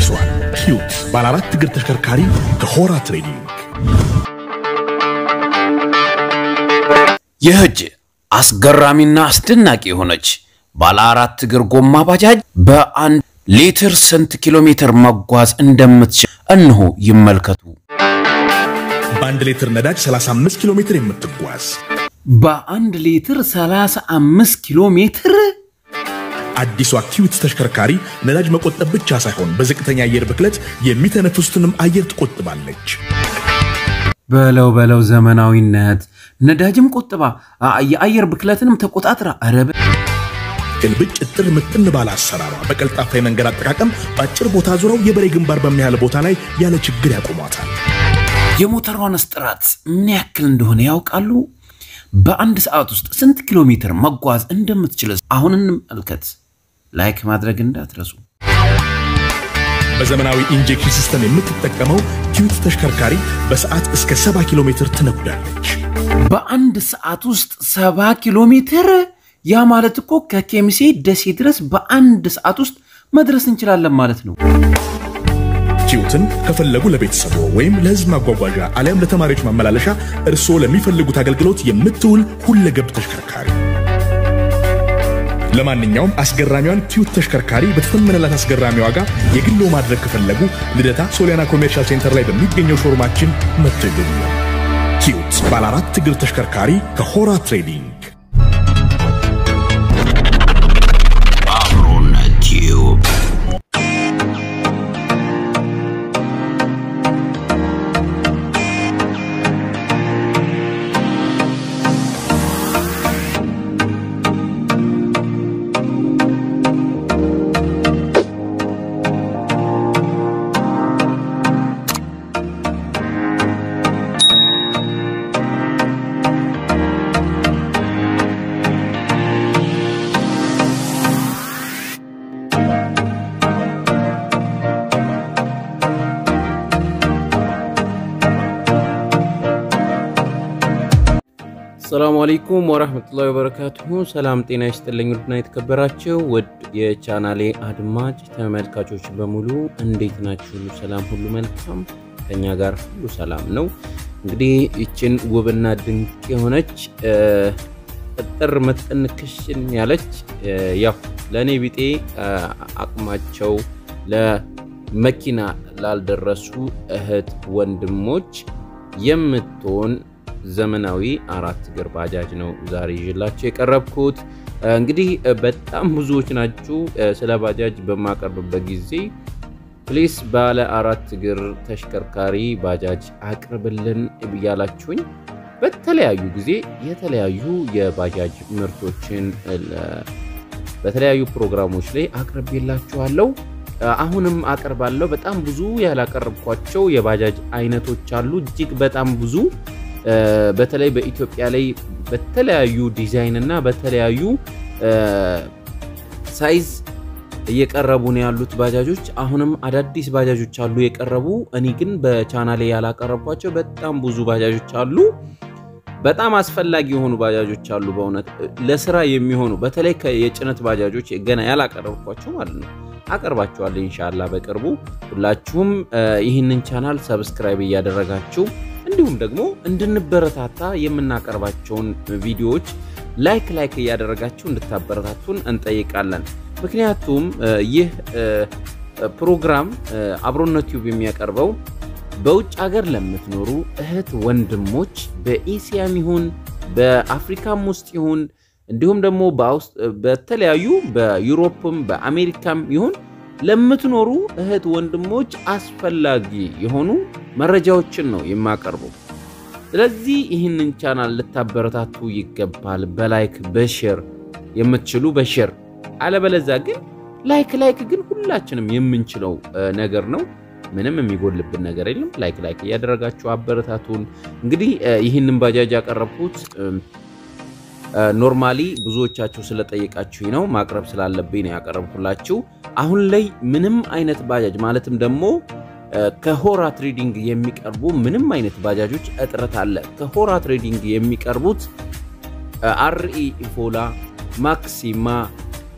ደርሷል። ኪዩት ባለ አራት እግር ተሽከርካሪ ከሆራ ትሬዲንግ ይህች አስገራሚና አስደናቂ የሆነች ባለ አራት እግር ጎማ ባጃጅ በአንድ ሊትር ስንት ኪሎ ሜትር መጓዝ እንደምትችል እነሆ ይመልከቱ። በአንድ ሊትር ነዳጅ 35 ኪሎ ሜትር የምትጓዝ በአንድ ሊትር 35 ኪሎ ሜትር አዲሷ ኪዩት ተሽከርካሪ ነዳጅ መቆጠብ ብቻ ሳይሆን በዝቅተኛ አየር ብክለት የሚተነፍሱትንም አየር ትቆጥባለች። በለው በለው ዘመናዊነት ነዳጅም ቆጥባ አ- የአየር ብክለትንም ተቆጣጥራ አረብ ግልብጭ እጥር ምጥን ባለ አሰራሯ በቀልጣፋ የመንገድ አጠቃቀም በአጭር ቦታ ዙረው የበሬ ግንባር በሚያህል ቦታ ላይ ያለ ችግር ያቆሟታል። የሞተሯንስ ጥራት ምን ያክል እንደሆነ ያውቃሉ? በአንድ ሰዓት ውስጥ ስንት ኪሎ ሜትር መጓዝ እንደምትችል አሁን እንመልከት። ላይክ ማድረግ እንዳትረሱ። በዘመናዊ ኢንጀክሽን ሲስተም የምትጠቀመው ኪዩት ተሽከርካሪ በሰዓት እስከ 70 ኪሎ ሜትር ትነጉዳለች። በአንድ ሰዓት ውስጥ ሰባ ኪሎ ሜትር ያ ማለት እኮ ከኬሚሴ ደሴ ድረስ በአንድ ሰዓት ውስጥ መድረስ እንችላለን ማለት ነው። ኪዩትን ከፈለጉ ለቤተሰቦ ወይም ለሕዝብ ማጓጓዣ አሊያም ለተማሪዎች ማመላለሻ እርስዎ ለሚፈልጉት አገልግሎት የምትውል ሁለገብ ተሽከርካሪ። ለማንኛውም አስገራሚዋን ኪዩት ተሽከርካሪ በተተመነላት አስገራሚ ዋጋ የግሎ ማድረግ ከፈለጉ ልደታ ሶሊያና ኮሜርሻል ሴንተር ላይ በሚገኘው ሾርማችን መጥተው ይገኙ። ኪዩት ባለ አራት እግር ተሽከርካሪ ከሆራ ትሬዲንግ አብሮነት ቲዩብ ሰላሙ አለይኩም ወራህመቱላሂ ወበረካቱሁ። ሰላም ጤና ይስጥልኝ። ውድና የተከበራችሁ ውድ የቻናሌ አድማጭ ተመልካቾች በሙሉ እንዴት ናችሁ? ሁሉ ሰላም፣ ሁሉ መልካም፣ ከኛ ጋር ሁሉ ሰላም ነው። እንግዲህ ይችን ውብና ድንቅ የሆነች እ፣ እጥር ምጥን ክሽን ያለች እ፣ ያው ለእኔ ቢጤ እ፣ አቅማቸው ለመኪና ላልደረሱ እህት ወንድሞች የምትሆን ዘመናዊ አራት እግር ባጃጅ ነው ዛሬ ይዤላችሁ የቀረብኩት። እንግዲህ በጣም ብዙዎች ናችሁ ስለ ባጃጅ በማቀርብበት ጊዜ ፕሊስ ባለ አራት እግር ተሽከርካሪ ባጃጅ አቅርብልን ብያላችሁኝ በተለያዩ ጊዜ የተለያዩ የባጃጅ ምርቶችን ለ- በተለያዩ ፕሮግራሞች ላይ አቅርቤላችኋለሁ። አሁንም አቀርባለሁ። በጣም ብዙ ያላቀረብኳቸው የባጃጅ አይነቶች አሉ። እጅግ በጣም ብዙ እ፣ በተለይ በኢትዮጵያ ላይ በተለያዩ ዲዛይን እና በተለያዩ እ፣ ሳይዝ እየቀረቡ ነው ያሉት ባጃጆች። አሁንም አዳዲስ ባጃጆች አሉ የቀረቡ። እኔ ግን በቻናሌ ያላቀረብኳቸው በጣም ብዙ ባጃጆች አሉ። በጣም አስፈላጊ የሆኑ ባጃጆች አሉ። በእውነት ለስራ የሚሆኑ በተለይ ከ- የጭነት ባጃጆች ገና ያላቀረብኳቸው ማለት ነው። አቀርባቸዋለሁ ኢንሻላ በቅርቡ። ሁላችሁም እ፣ ይህንን ቻናል ሰብስክራይብ እያደረጋችሁ እንዲሁም ደግሞ እንድንበረታታ የምናቀርባቸውን ቪዲዮዎች ላይክ ላይክ እያደረጋችሁ እንድታበረታቱን እንጠይቃለን። ምክንያቱም እ፣ ይህ እ፣ ፕሮግራም እ፣ አብሮነት ቲዩብ የሚያቀርበው በውጭ ሀገር ለምትኖሩ እህት ወንድሞች በኤሲያም ይሁን በአፍሪካም ውስጥ ይሁን እንዲሁም ደግሞ በአውስ- በተለያዩ በዩሮፕም በአሜሪካም ይሁን ለምትኖሩ እህት ወንድሞች አስፈላጊ የሆኑ መረጃዎችን ነው የማቀርበው። ስለዚህ ይህንን ቻናል ልታበረታቱ ይገባል። በላይክ በሼር የምትችሉ በሼር አለበለዛ ግን ላይክ ላይክ ግን ሁላችንም የምንችለው እ፣ ነገር ነው። ምንም የሚጎልብን ነገር የለም። ላይክ ላይክ እያደረጋችሁ አበረታቱን። እንግዲህ እ፣ ይህንን ባጃጅ ያቀረብኩት እም፣ እ፣ ኖርማሊ ብዙዎቻችሁ ስለጠየቃችሁኝ ነው ማቅረብ ስላለብኝ ነው ያቀረብኩላችሁ። አሁን ላይ ምንም አይነት ባጃጅ ማለትም ደግሞ እ፣ ከሆራ ትሬዲንግ የሚቀርቡ ምንም አይነት ባጃጆች እጥረት አለ። ከሆራ ትሬዲንግ የሚቀርቡት አርኢ ኢፎላ፣ ማክሲማ፣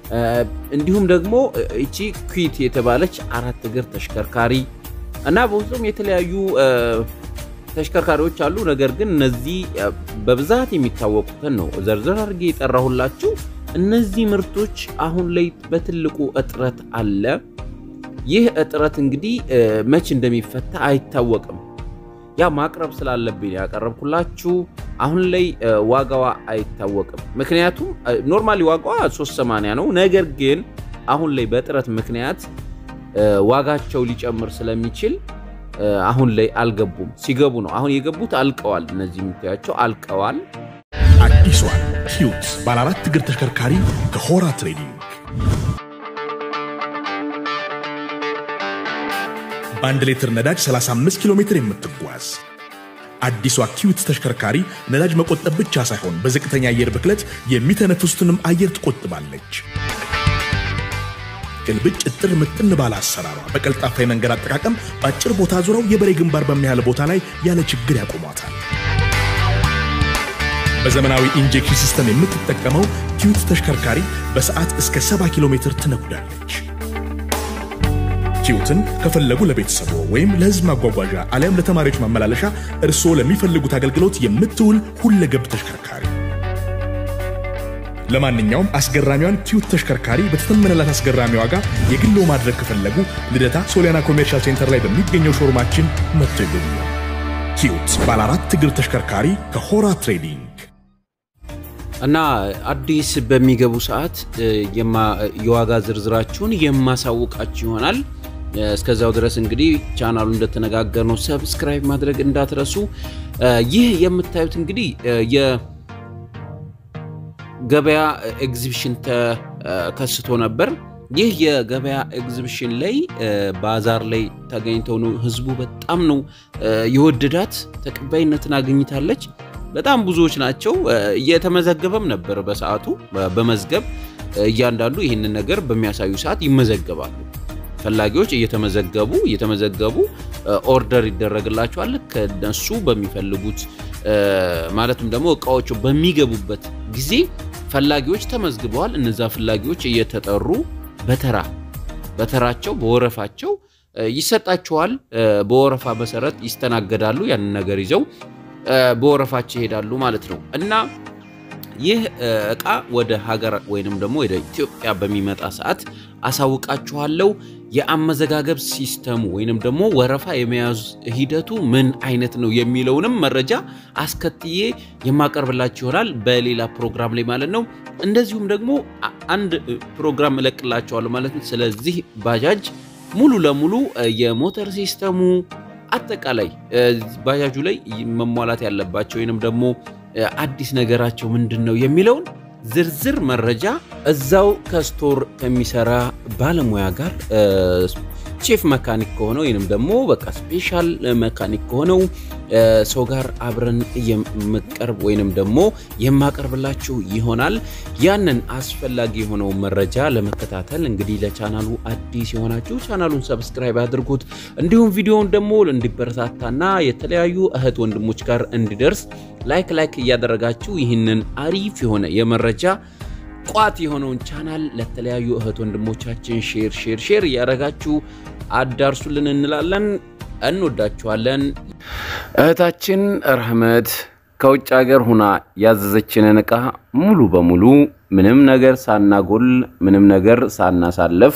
እንዲሁም ደግሞ እቺ ኩዊት የተባለች አራት እግር ተሽከርካሪ እና በውስጡም የተለያዩ ተሽከርካሪዎች አሉ። ነገር ግን እነዚህ በብዛት የሚታወቁትን ነው ዘርዘር አድርጌ የጠራሁላችሁ። እነዚህ ምርቶች አሁን ላይ በትልቁ እጥረት አለ። ይህ እጥረት እንግዲህ መች እንደሚፈታ አይታወቅም። ያ ማቅረብ ስላለብኝ ያቀረብኩላችሁ። አሁን ላይ ዋጋዋ አይታወቅም። ምክንያቱም ኖርማሊ ዋጋዋ 380 ነው። ነገር ግን አሁን ላይ በእጥረት ምክንያት ዋጋቸው ሊጨምር ስለሚችል አሁን ላይ አልገቡም። ሲገቡ ነው አሁን የገቡት አልቀዋል። እነዚህ የምታያቸው አልቀዋል። አዲሷን ኪዩት ባለ አራት እግር ተሽከርካሪ ከሆራ ትሬዲንግ በአንድ ሊትር ነዳጅ 35 ኪሎ ሜትር የምትጓዝ አዲሷ ኪዩት ተሽከርካሪ ነዳጅ መቆጠብ ብቻ ሳይሆን በዝቅተኛ አየር ብክለት የሚተነፍሱትንም አየር ትቆጥባለች። ቅልብጭ እጥር ምጥን ባለ አሰራሯ በቀልጣፋ የመንገድ አጠቃቀም በአጭር ቦታ ዙረው የበሬ ግንባር በሚያህል ቦታ ላይ ያለ ችግር ያቆሟታል። በዘመናዊ ኢንጀክሽን ሲስተም የምትጠቀመው ኪዩት ተሽከርካሪ በሰዓት እስከ 70 ኪሎ ሜትር ትነጉዳለች። ኪዩትን ከፈለጉ ለቤተሰቦ ወይም ለሕዝብ ማጓጓዣ አሊያም ለተማሪዎች ማመላለሻ እርስዎ ለሚፈልጉት አገልግሎት የምትውል ሁለገብ ተሽከርካሪ። ለማንኛውም አስገራሚዋን ኪዩት ተሽከርካሪ በተተመነላት አስገራሚ ዋጋ የግሎ ማድረግ ከፈለጉ ልደታ ሶሊያና ኮሜርሻል ሴንተር ላይ በሚገኘው ሾሩማችን መጥቶ ይጎብኙ። ኪዩት ባለ አራት እግር ተሽከርካሪ ከሆራ ትሬዲንግ እና አዲስ በሚገቡ ሰዓት የዋጋ ዝርዝራችሁን የማሳውቃችሁ ይሆናል። እስከዛው ድረስ እንግዲህ ቻናሉ እንደተነጋገር ነው ሰብስክራይብ ማድረግ እንዳትረሱ። ይህ የምታዩት እንግዲህ የገበያ ኤግዚቢሽን ተከስቶ ነበር። ይህ የገበያ ኤግዚቢሽን ላይ ባዛር ላይ ተገኝተው ነው ህዝቡ በጣም ነው የወደዳት፣ ተቀባይነትን አግኝታለች። በጣም ብዙዎች ናቸው። እየተመዘገበም ነበር በሰዓቱ በመዝገብ እያንዳንዱ ይህንን ነገር በሚያሳዩ ሰዓት ይመዘገባሉ። ፈላጊዎች እየተመዘገቡ እየተመዘገቡ ኦርደር ይደረግላቸዋል ከነሱ በሚፈልጉት ማለትም ደግሞ እቃዎቹ በሚገቡበት ጊዜ ፈላጊዎች ተመዝግበዋል። እነዛ ፈላጊዎች እየተጠሩ በተራ በተራቸው በወረፋቸው ይሰጣቸዋል። በወረፋ መሰረት ይስተናገዳሉ። ያንን ነገር ይዘው በወረፋቸው ይሄዳሉ ማለት ነው እና ይህ እቃ ወደ ሀገር ወይንም ደግሞ ወደ ኢትዮጵያ በሚመጣ ሰዓት አሳውቃችኋለሁ። የአመዘጋገብ ሲስተሙ ወይንም ደግሞ ወረፋ የመያዝ ሂደቱ ምን አይነት ነው የሚለውንም መረጃ አስከትዬ የማቀርብላችሁ ይሆናል በሌላ ፕሮግራም ላይ ማለት ነው። እንደዚሁም ደግሞ አንድ ፕሮግራም እለቅላችኋለሁ ማለት ነው። ስለዚህ ባጃጅ ሙሉ ለሙሉ የሞተር ሲስተሙ አጠቃላይ ባጃጁ ላይ መሟላት ያለባቸው ወይንም ደግሞ አዲስ ነገራቸው ምንድን ነው የሚለውን ዝርዝር መረጃ እዛው ከስቶር ከሚሰራ ባለሙያ ጋር ቼፍ መካኒክ ከሆነው ወይንም ደግሞ በቃ ስፔሻል መካኒክ ከሆነው ሰው ጋር አብረን የምቀርብ ወይንም ደግሞ የማቀርብላችሁ ይሆናል። ያንን አስፈላጊ የሆነው መረጃ ለመከታተል እንግዲህ ለቻናሉ አዲስ የሆናችሁ ቻናሉን ሰብስክራይብ አድርጉት። እንዲሁም ቪዲዮውን ደግሞ እንዲበረታታና የተለያዩ እህት ወንድሞች ጋር እንዲደርስ ላይክ ላይክ እያደረጋችሁ ይህንን አሪፍ የሆነ የመረጃ ቋት የሆነውን ቻናል ለተለያዩ እህት ወንድሞቻችን ሼር ሼር ሼር እያደረጋችሁ አዳርሱልን እንላለን። እንወዳችኋለን። እህታችን ረህመት ከውጭ ሀገር ሁና ያዘዘችንን ዕቃ ሙሉ በሙሉ ምንም ነገር ሳናጎል ምንም ነገር ሳናሳለፍ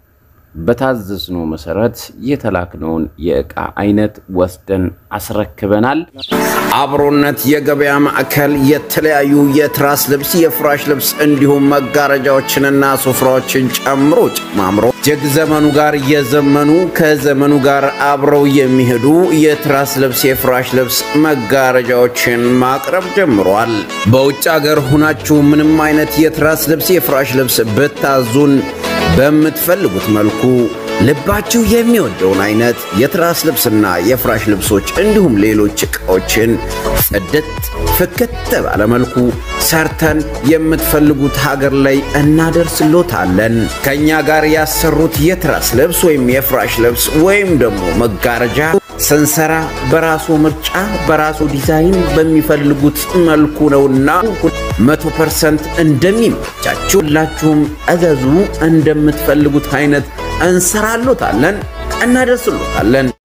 በታዘዝነው መሰረት የተላክነውን የዕቃ አይነት ወስደን አስረክበናል። አብሮነት የገበያ ማዕከል የተለያዩ የትራስ ልብስ፣ የፍራሽ ልብስ እንዲሁም መጋረጃዎችንና ሱፍራዎችን ጨምሮ ጨማምሮ እጅግ ዘመኑ ጋር የዘመኑ ከዘመኑ ጋር አብረው የሚሄዱ የትራስ ልብስ፣ የፍራሽ ልብስ፣ መጋረጃዎችን ማቅረብ ጀምሯል። በውጭ ሀገር ሁናችሁ ምንም አይነት የትራስ ልብስ፣ የፍራሽ ልብስ ብታዙን በምትፈልጉት መልኩ ልባችሁ የሚወደውን አይነት የትራስ ልብስና የፍራሽ ልብሶች እንዲሁም ሌሎች ዕቃዎችን ጽድት ፍክት ባለ መልኩ ሰርተን የምትፈልጉት ሀገር ላይ እናደርስሎታለን። ከእኛ ጋር ያሰሩት የትራስ ልብስ ወይም የፍራሽ ልብስ ወይም ደግሞ መጋረጃ ስንሰራ በራሱ ምርጫ በራሱ ዲዛይን በሚፈልጉት መልኩ ነውና መቶ ፐርሰንት እንደሚመቻችሁ ሁላችሁም እዘዙ። እንደምትፈልጉት አይነት እንሰራሎታለን፣ እናደርስሎታለን።